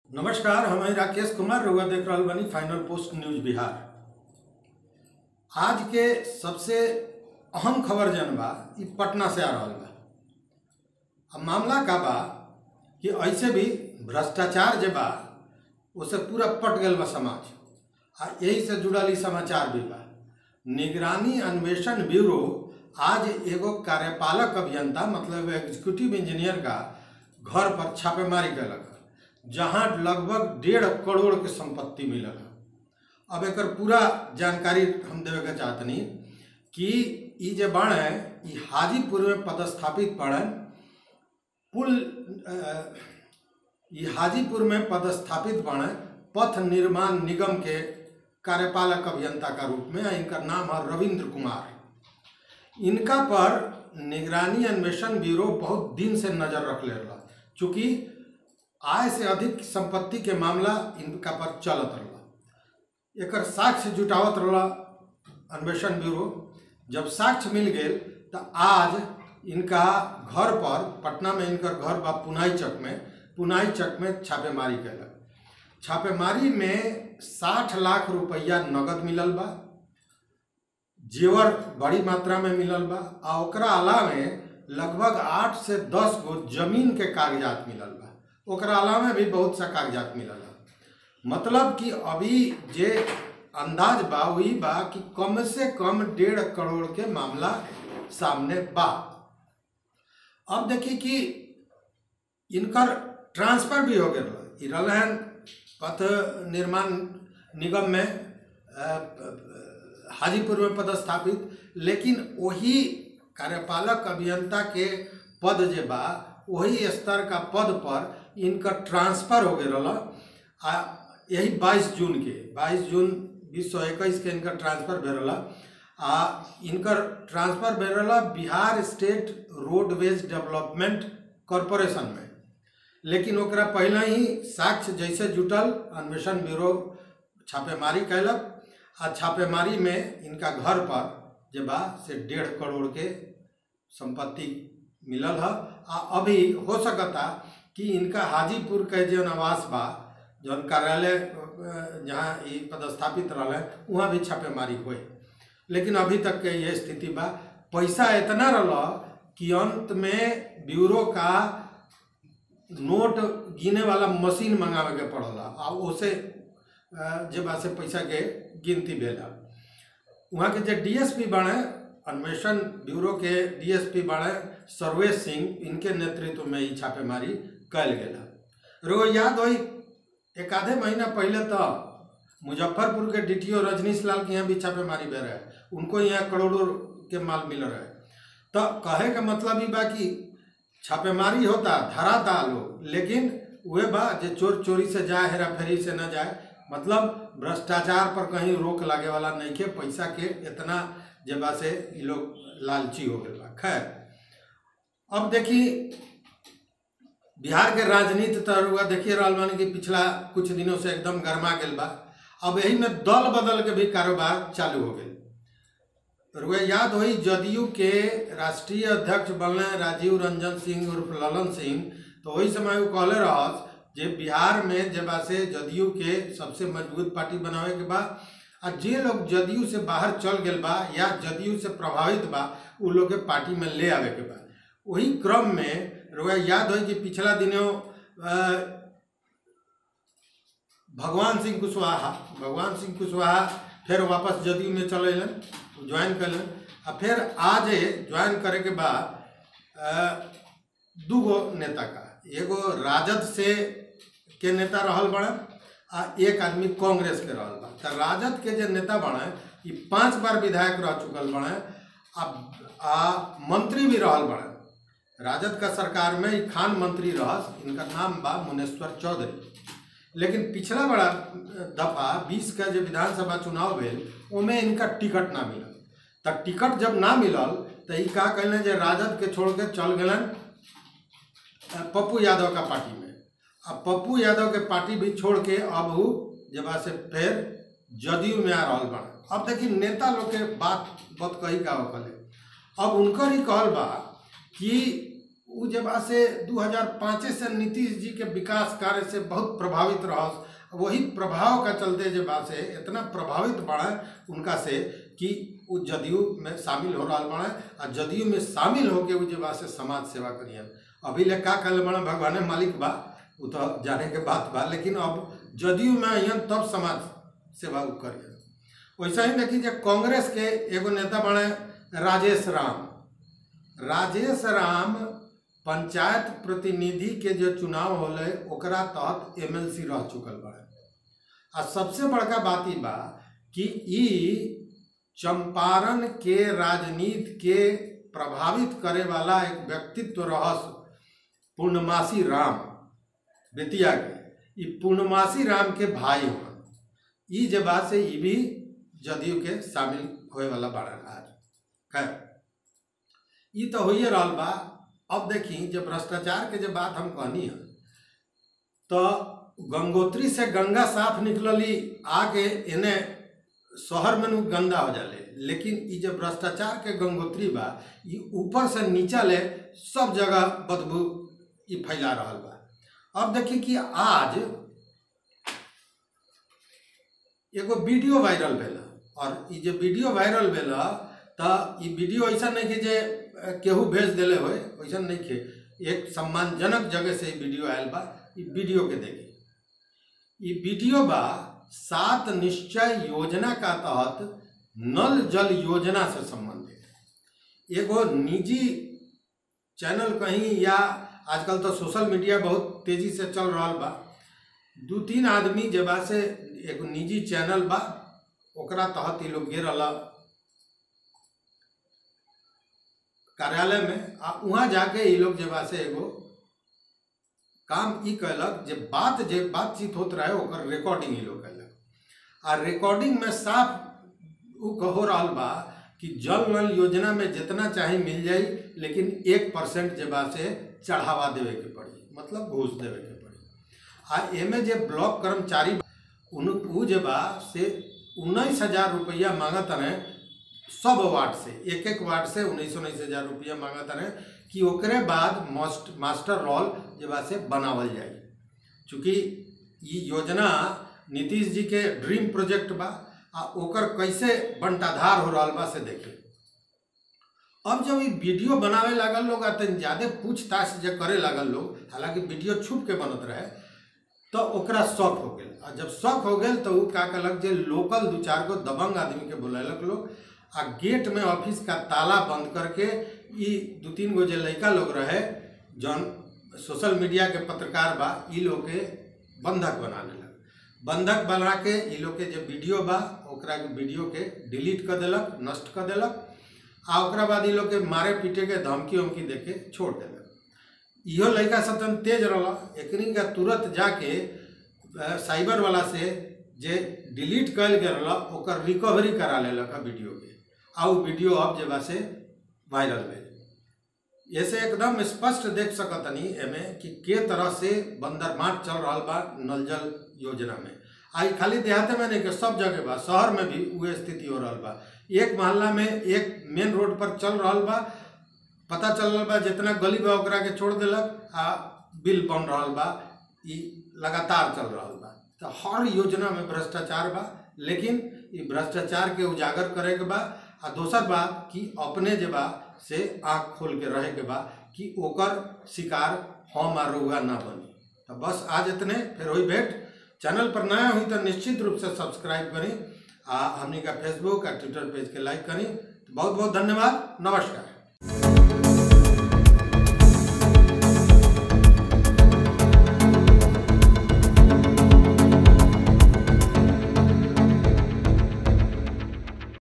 नमस्कार हम हैं राकेश कुमार रउआ देख रहल बानी फाइनल पोस्ट न्यूज बिहार आज के सबसे अहम खबर जन बा ई पटना से आ रहल बा अब मामला का बा कि ऐसे भी भ्रष्टाचार जे बा उसे पूरा पट गल बा समाज आ यही से जुड़ल ई समाचार भी बा निगरानी अन्वेषण ब्यूरो आज एगो कार्यपालक अभियंता मतलब एग्जीक्यूटिव इंजीनियर का घर पर छापेमारी कैलक जहां लगभग डेढ़ करोड़ के संपत्ति मिलल है अब एकर पूरा जानकारी हम देवे के चाहतनी कि ई जे बाण है ई हाजीपुर में पदस्थापित बाड़न पुल अ, ई हाजीपुर में पदस्थापित बाण पथ निर्माण निगम के कार्यपालक अभियंता का रूप में इनका नाम है रविंद्र कुमार इनका पर निगरानी अन्वेषण ब्यूरो बहुत दिन से नजर रख ले रहा चूंकि आय से अधिक संपत्ति के मामला इनका पर चलत रहा एकर साक्ष्य जुटावत रहा अन्वेषण ब्यूरो जब साक्ष्य मिल गए तो आज इनका घर पर पटना में इनकर घर बा पुनाई चक में पुनाई चक में छापेमारी कैलक छापेमारी में साठ लाख रुपया नगद मिलल बा जेवर बड़ी मात्रा में मिलल बा आ ओकरा अलावे लगभग आठ से दस गो जमीन के कागजात मिलल बा ओकरा अलावे भी बहुत सा कागजात मिलल बा मतलब कि अभी जे अंदाज बा वही बा कि कम से कम डेढ़ करोड़ के मामला सामने बा अब देखिए कि इनकर ट्रांसफर भी हो गया ई रहन पथ निर्माण निगम में अ, हाजीपुर में पदस्थापित लेकिन वही कार्यपालक अभियंता के पद जे बा वही स्तर का पद पर इनकर ट्रांसफर हो गए रहा आ यही 22 जून के 22 जून बीस सौ इक्कीस के इनकर ट्रांसफर भे रहा आ इनकर ट्रांसफर भे रहा Bihar state roadways development corporation में लेकिन ओकरा पहले ही साक्ष्य जैसे जुटल अन्वेषण ब्यूरो छापेमारी कैलक आ छापेमारी में इनका घर पर जे बा से डेढ़ करोड़ के संपत्ति मिलल है आ अभी हो सकता कि इनका हाजीपुर के जो आवास बा जौन कार्यालय अ, जहाँ ई पदस्थापित रहे वहाँ भी छापेमारी हुए लेकिन अभी तक के ये स्थिति बा पैसा इतना रहा कि अंत में ब्यूरो का नोट गिने वाला मशीन मंगावे के पड़ला आ ओसे अ, जे बा से पैसा के गिनती भेला वहाँ के जे डीएसपी बाणे अन्वेषण ब्यूरो के डीएसपी बाणे सर्वेश सिंह इनके नेतृत्व में ही छापेमारी कैल गेला रो याद होई एक आधे महीना पहले तो मुजफ्फरपुर के डीटीओ रजनीश लाल के यहाँ भी छापेमारी भे रहे उनको यहाँ करोड़ों के माल मिल रहे तो कहे का मतलब ही बा कि छापेमारी होता धराता लोग लेकिन वे बा जे चोर चोरी से जाए हेरा फेरी से न जाए मतलब भ्रष्टाचार पर कहीं रोक लागे वाला नहीं के पैसा के इतना जे बा से ये लोग लालची हो गए बा खैर अब देखी बिहार के राजनीति तो रुआ देखिए रहल बानी कि पिछला कुछ दिनों से एकदम गर्मा गेल बा अब यही में दल बदल के भी कारोबार चालू हो गए रुआ याद होई जदयू के राष्ट्रीय अध्यक्ष बनले राजीव रंजन सिंह उर्फ ललन सिंह तो वही समय वो कहले रहस जे बिहार में जे बा से जदयू के सबसे मजबूत पार्टी बनावे के बा आ जे लोग जदयू से बाहर चल गेल बा या जदयू से प्रभावित बा उ लोग के पार्टी में ले आवे के बा वही क्रम में रुआ याद होई कि पिछला दिनों अ, भगवान सिंह कुशवाहा भगवान सिंह कुशवाहा फिर वापस जदयू में चल अलन ज्वाइन कलन आ फिर आज ज्वाइन करे के बाद अ, दूगो नेता का एगो राजद से के नेता रहल बड़न आ एक आदमी कांग्रेस के रहल बा त राजद के जे नेता बने ई पांच बार विधायक रह चुकल बने आ, आ मंत्री भी रहल बड़े राजद का सरकार में ई खान मंत्री रहस इनका नाम बा मुनेश्वर चौधरी लेकिन पिछला बड़ा दफा बीस का जो विधानसभा चुनाव भेल ओमे इनका टिकट ना मिलल त टिकट जब ना मिलल त ई का कहले जे राजद के छोड़ के चल गलन अ, पप्पू यादव का पार्टी में अब पप्पू यादव के पार्टी भी छोड़ के अब उ जब से फिर जदयू में आ रहल बा अब देखिए नेता लोग के बात बहुत कही का होकले अब उनकर ही कहल बा कि उ जे बा से 2005 से नीतीश जी के विकास कार्य से बहुत प्रभावित रहस वही प्रभाव का चलते जे बा से इतना प्रभावित बड़ा उनका से कि उ जदयू में शामिल हो रहा बड़ा आ जदयू में शामिल होके उ जे बा से समाज सेवा करियन अभी ले का कल बड़ा भगवान मालिक बा उ तो जाने के बात बा लेकिन अब जदयू में अइयन तब समाज सेवा उ करियन वैसा ही देखी जे कांग्रेस के एगो नेता बने राजेश राम राजेश राम पंचायत प्रतिनिधि के जो चुनाव होले ओकरा तहत एमएलसी रह चुकल बड़े आ सबसे बड़का बात ई बा कि ई चंपारण के राजनीति के प्रभावित करे वाला एक व्यक्तित्व रहस पूर्णमासी राम बेतिया के ई पूर्णमासी राम के भाई हन ई जे बात से ई भी जदयू के शामिल होए वाला बाड़न आज खैर ई तो होइए रहल बा अब देखी जब भ्रष्टाचार के जब बात हम कहनी है तो गंगोत्री से गंगा साफ निकलली आके इन्हें शहर में नु गंदा हो जाले लेकिन ई जब भ्रष्टाचार के गंगोत्री बा ई ऊपर से नीचा ले सब जगह बदबू ई फैला रहल बा अब देखी कि आज एगो वीडियो वायरल भेला और ई जे वीडियो वायरल भेला तो ई वीडियो ऐसा नहीं कि जे अ, केहू भेज देले होए वैसा नहीं के एक सम्मानजनक जगह से ई वीडियो आयल बा ई वीडियो के देखी ई वीडियो बा सात निश्चय योजना का तहत नल जल योजना से संबंधित एगो निजी चैनल कहीं या आजकल तो सोशल मीडिया बहुत तेजी से चल रहा बा दू तीन आदमी जे बा से एगो निजी चैनल बा ओकरा तहत ई लोग गिरल कार्यालय में आ वहाँ जाके ई लोग जे बा से एगो काम ई कैलक जे बात जे बातचीत होत रहे ओकर रिकॉर्डिंग ई लोग कैलक आ रिकॉर्डिंग में साफ उ कहो रहल बा कि जल नल योजना में जितना चाहे मिल जाई लेकिन एक परसेंट जे बा से चढ़ावा देवे के पड़ी मतलब घूस देवे के पड़ी आ एमे जे ब्लॉक कर्मचारी बा, उन उ जे बा से उन्नीस हजार रुपया मांगत रहे सब वार्ड से एक एक वार्ड से उन्नीस उन्नीस हजार रुपया मांगत रहे कि ओकरे बाद मास्ट मास्टर रोल जे बा से बनावल जाए चूँकि ई योजना नीतीश जी के ड्रीम प्रोजेक्ट बा आ ओकर कैसे बंटाधार हो रहल बा से देखे अब जब ई वीडियो बनावे लागल लोग आ तनी ज्यादा पूछताछ जे करे लागल लोग हालांकि वीडियो छुप के बनत रहे तो ओकरा शौक हो गेल आ जब शौक हो गेल तो उ का कलक जे लोकल दू चार गो दबंग आदमी के बुलैलक लोग आ गेट में ऑफिस का ताला बंद करके ई दू तीन गो जे लड़का लोग रहे जौन सोशल मीडिया के पत्रकार बा ई लोग के बंधक बना लेलक बंधक बना के ई लोग के जे वीडियो बा ओकरा के वीडियो के डिलीट कर देलक नष्ट कर देलक आ ओकरा बाद ई लोग के मारे पीटे के धमकी उमकी दे के छोड़ देलक इहो लड़का सब तन तेज रहला एकनी का तुरंत जाके अ, साइबर वाला से जे डिलीट कल गेल रहला ओकर रिकवरी करा लेलक है वीडियो के आ उ वीडियो अब जे बा से वायरल भेल ऐसे एकदम स्पष्ट देख सकतनी एमे कि के तरह से बंदरमाट चल रहा बा नल जल योजना में आई खाली देहाते में नहीं कि सब जगह बा शहर में भी उहे स्थिति हो रहा बा एक मोहल्ला में एक मेन रोड पर चल रहा बा पता चल रहा बा जितना गली बा ओकरा के छोड़ देलक आ बिल बन रहा बा ई लगातार चल रहा बा तो हर योजना में भ्रष्टाचार बा लेकिन ई भ्रष्टाचार के उजागर करे के बा आ दोसर बात कि अपने जे बा से आँख खोल के रहे के बा कि ओकर शिकार हम आ रउआ ना बनी तो बस आज इतने फिर होई भेंट चैनल पर नया हुई तो निश्चित रूप से सब्सक्राइब करी आ हमनी का फेसबुक आ ट्विटर पेज के लाइक करी तो बहुत बहुत धन्यवाद नमस्कार